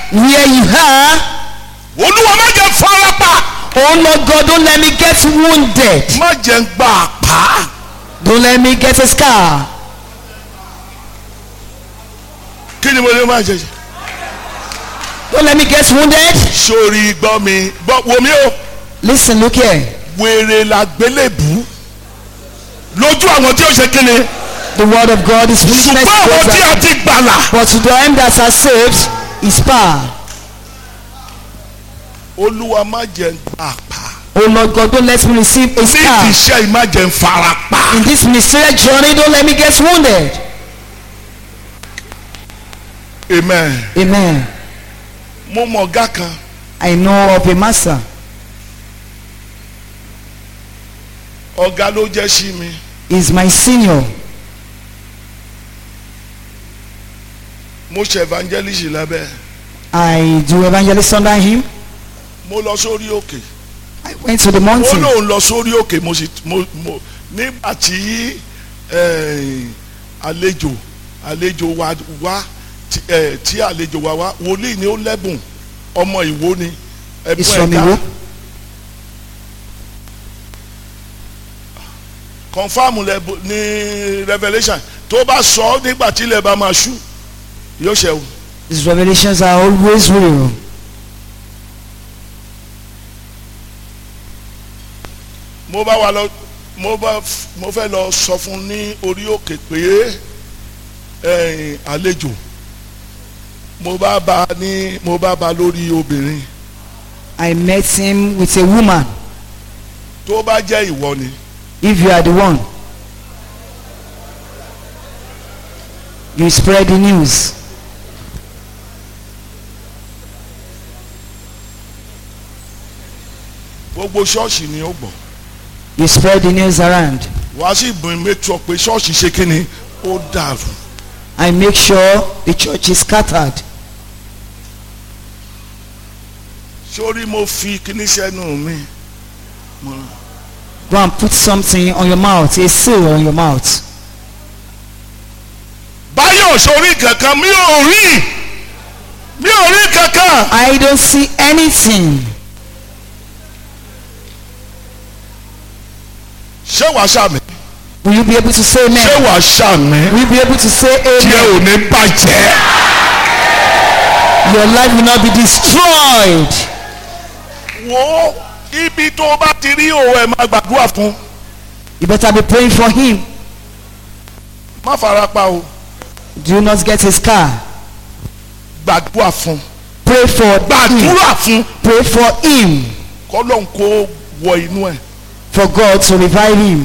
where you are. olúwa má jẹ́ farapa Oh Lord God, don't let me get wounded. má jẹ́ ń gba àpá Don't let me get a scar. kí ni mo lè máa jẹ Don't let me get wounded. sórí gbọ́ mi gbọ́ wo mi o Listen, look here. wèrè la gbélébù lójú àwọn tí ó ṣe kí ni The word of God is ṣùgbọ́n weakness to àwọn those tí a that- ti gbàlà but to them that are saved is power. olúwa má jẹ́ ń gba àpá Oh Lord God, don't let me receive a ní scar. ìṣe yìí má jẹ́ ń farapa In this ministerial journey, don't let me get wounded. amen Amen. mo mọ ọ̀gá kan I know of a master. ọ̀gá ló jẹ́ sí mi He's my senior. mo ṣe evangelist lábẹ́ I do evangelist under him. mo lọ sórí òkè I went to the ó mountain. lóun lọ sórí òkè mo sì mo mo nígbà tí eh, àlejò àlejò wa wá tí eh, tí àlejò wa wá wòlíì ni ó lẹ́bùn ọmọ ìwó ni He's ẹ̀bùn from ẹ̀ka Iwo. confam lẹ́bùn ní revelation tó bá sọ ọ́ nígbà tí ilẹ̀ bá máa ṣú yóò ṣẹ o His revelations are always real. mo bá wa lọ mo bá f- mo fẹ́ lọ sọ fún ní orí òkè pé ẹ̀yìn àlejò mo bá ba ní mo bá ba lórí obìnrin I met him with a woman. tó bá jẹ́ ìwọ ni If you are the one, you spread the news. gbogbo ṣọ́ọ̀ṣì ni ó gbọ́ You spread the news around. wàá sì bùn make sure pé ṣọ́ọ̀ṣì ṣe kí ni ó dàrú I make sure the church is scattered. sórí mo fi kíní sẹ́nu mi mo Go and put something on your mouth, a seal on your mouth. báyọ̀ sórí kankan mi ò rí mi ò rí kankan I don't see anything. ṣé wàá ṣàmì Will you be able to say ṣé amen? wàá ṣàmì Will you be able to say tí ẹ amen? ò ní bàjẹ́. Your life will not be destroyed. wo ibi tó o bá ti rí òun ẹ máa gbàdúrà fún You better be praying for him. má fara pa o Do not get a scar. gbàdúrà fún Pray for him. gbàdúrà fún Pray for him. kọ́lọ́n kó wọ inú ẹ̀. For God to revive him.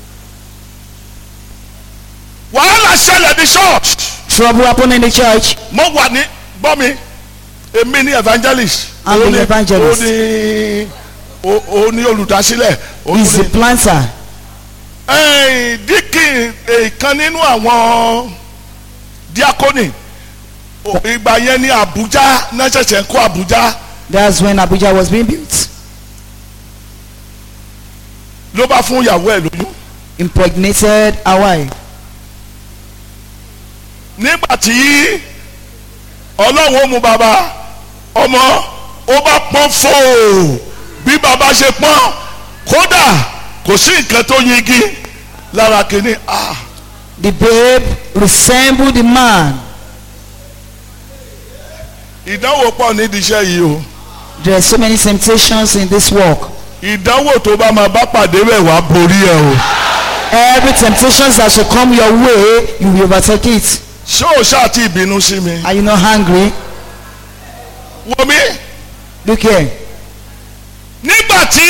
wàhálà ṣẹlẹ̀ ní church Trouble happen in the church. mo wà ní gbọ́ mi èmi ní evangelist I'm Ó the ní- evangelist. ó ní ó ó ní olùdásílẹ̀ ó He's the ní planter. ẹ̀ẹ́n díkìn èèkan nínú àwọn diakoni Ó- ìgbà yẹn ní Abuja náà ṣẹ̀ṣẹ̀ ń kó Abuja That's when Abuja was being built. ló bá fún ìyàwó ẹ̀ lóyún. Impregnated a wife. nígbà tí ọlọ́run ó mú bàbá ọmọ ó bá pọ́n fòó bí bàbá ṣe pọ́n kódà kò sí nǹkan tó yingi lára kìíní ah The babe resembled the man. ìdánwò pọ̀ nídìí iṣẹ́ yìí o There are so many temptations in this walk. ìdánwò tó bá máa bá pàdé rẹ̀ wá borí ẹ̀ o Every temptations that shall come your way, you will overtake it. ṣé o ṣáà ti ìbínú sí mi Are you not hungry? wo mi Look here. nígbà tí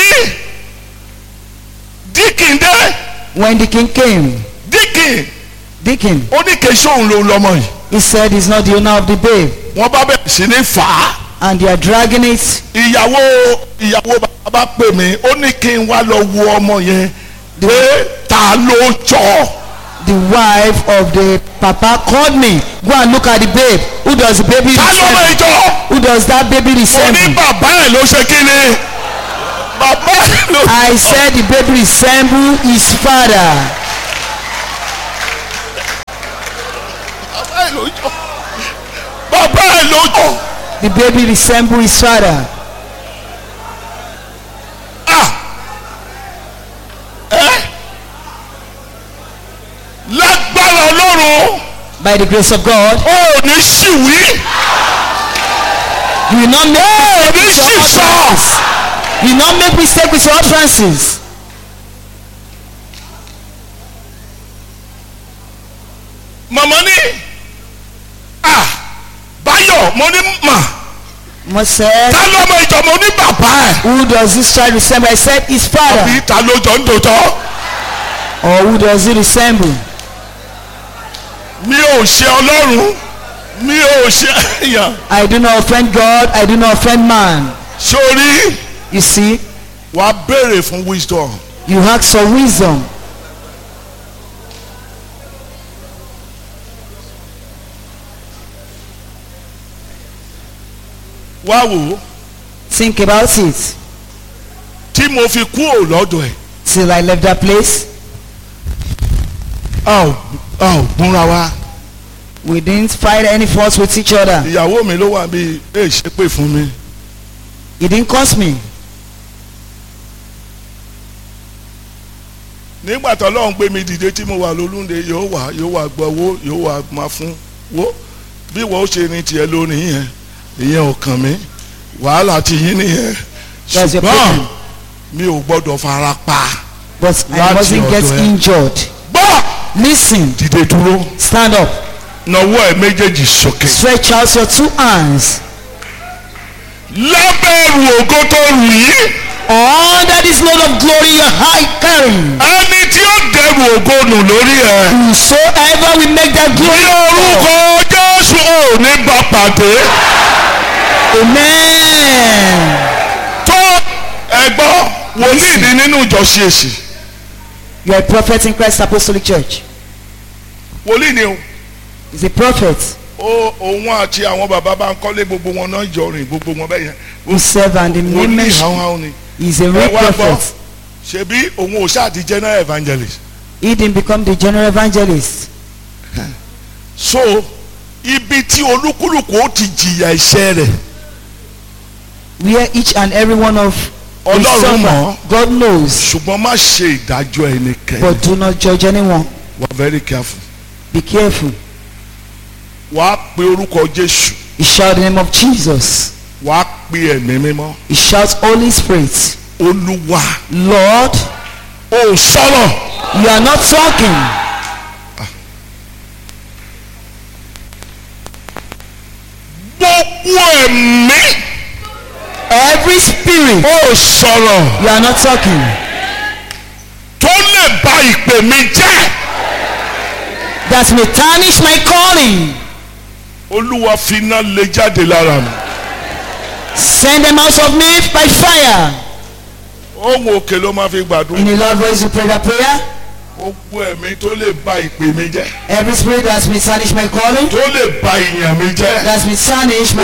díkìn dé When the king came, díkìn Deacon, ó ní kí n ṣóun ló lọ́mọ yìí he said he's not the owner of the babe. wọ́n bá bẹ̀rẹ̀ sí ní fà á. And they are dragging it. ìyàwó ìyàwó bàbá pè mí ó ní kí n wá lọ wo ọmọ yẹn pé ta ló jọ The wife of the papa called me. Go and look at the babe. Who does the baby ta ló mọ resemble? ìjọ Who does that baby ó ní resemble? bàbá ẹ̀ ló ṣe kí ni bàbá ẹ̀ ló I said the baby resemble his father. bàbá ẹ̀ ló jọ bàbá ẹ̀ ló jọ The baby resemble his father. ah ẹ lágbára ọlọ́run By the grace of God, ó ní ṣìwí you will not make ó mistake ní with your ṣìṣọ utterances. You will not make mistake with your utterances. màmá ní ah báyọ̀ mo ní mà Mo said, ta lọ́mọ ìjọ mo ní bàbá ẹ̀ who does this child resemble? I said, his father. àbí ta ló jọ ń dòótọ́ Or who does he resemble? mi ò ṣe ọlọ́run mi ò ṣe èèyàn I do not offend God. I do not offend man. sórí You see, wàá béèrè fún wisdom you ask for wisdom. wá wò ó Think about it. tí mo fi kú ò lọ́dọ̀ ẹ̀ Till I left that place, a ò a ò gúnra wa we didn't fight any faults with each other. ìyàwó mi ló wà bí ẹ ṣe pé fún mi It didn't cost me. nígbà tó lọ́n gbé mi dìde tí mo wà lólúnde yóò wà yóò wà gbọ́ owó yóò wà máa fún wo bí wọ́n ó ṣe ní tiẹ̀ lónìí yẹn ìyẹn ò kàn mí wàhálà ti yín nìyẹn That's your ṣùgbọ́n problem. mi ò gbọ́dọ̀ fara pa But I Láti mustn't get ọ̀dọ̀ ẹ. injured. gbọ́ Listen, dìde dúró stand up, nawọ́ ẹ méjèèjì sókè stretch out your two hands. lábẹ́rù ògo tó rù yìí Under this load of glory you're high carrying. ẹni tí ó dẹrù ògo nù lórí ẹ Whosoever will make that ní glory. orúkọ Jésù ò ní bá pàdé Amen. tó ẹgbọ́ wòlíì ní nínú ìjọ ṣèṣì You're a prophet in Christ Apostolic Church. wòlíì ni o He's a prophet. ó òun àti àwọn bàbá bá ń kọ́lé gbogbo wọn náà jọ rìn gbogbo wọn bẹ́ẹ̀ yẹn Who serve and the name wòlíì mentioned. hàn hàn ni He's a ẹ real wá gbọ́ prophet. ṣebí òun ò ṣáà di general evangelist He didn't become the general evangelist. so ibi tí olúkúlùkù ó ti jìyà iṣẹ́ rẹ̀ Where each and every one of us Ọlọ́run suffer, mọ̀. God knows. ṣùgbọ́n má ṣe ìdájọ́ ẹnikẹ́ni But do not judge anyone. wà very careful Be careful. wàá pe orúkọ Jésù He shout the name of Jesus. wàá pe ẹ̀mí mímọ́ He shouts Holy Spirit. olúwa Lord, ò sọ̀rọ̀ you are not talking. gbogbo ẹ̀mí Every spirit, ò sọ̀rọ̀ you are not talking. tó lè ba ìpè mi jẹ́ That may tarnish my calling. olúwa fi iná lé jáde lára mi Send them out of me by fire. ohun òkè ló máa fi gbàdúrà In a loud voice, you pray that prayer. gbogbo ẹ̀mí tó lè ba ìpè mi jẹ́ Every spirit that's may tarnish my calling, tó lè ba ìyàn mi jẹ́ that's may tarnish my